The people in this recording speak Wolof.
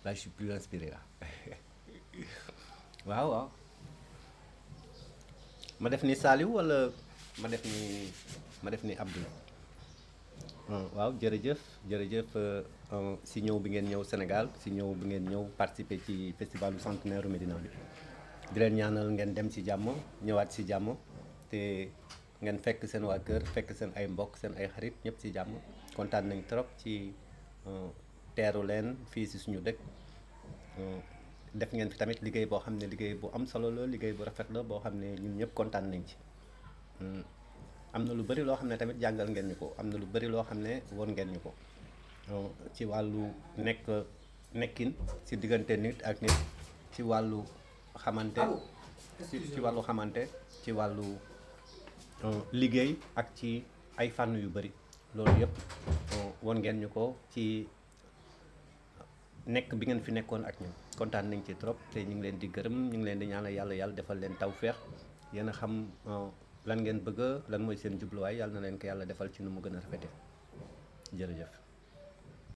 là je suis plus inspiré là waaw waaw ma def ni Saliou wala ma def ni ma def ni Abdou waaw jërëjëf jërëjëf si ñëw bi ngeen ñëw Sénégal si ñëw bi ngeen ñëw participer ci festivalu centenaire Médina bi di leen ñaanal ngeen dem ci jàmm ñëwaat ci jàmm te ngeen fekk seen waa kër fekk seen ay mbokk seen ay xarit ñëpp ci jàmm kontaan nañ trop ci teeru leen fii ci suñu dëkk def ngeen fi tamit liggéey boo xam ne liggéey bu am solo la liggéey bu rafet la boo xam ne ñun ñëpp kontaan nañ ci am na lu bari loo xam ne tamit jàngal ngeen ñu ko am na lu bari loo xam ne won ngeen ñu ko ci wàllu nekk nekkin ci diggante nit ak nit ci wàllu xamante ci ci wàllu xamante ci wàllu liggéey ak ci ay fànn yu bari loolu yëpp won ngeen ñu ko ci nekk bi ngeen fi nekkoon ak ñun kontaan nañ ci trop te ñu ngi leen di gërëm ñu ngi leen di ñaanal yàlla yàlla defal leen tawféex yéen a xam lan ngeen bëgg lan mooy seen jubluwaay yàlla na leen ko yàlla defal ci nu mu gën a rafete jërëjëf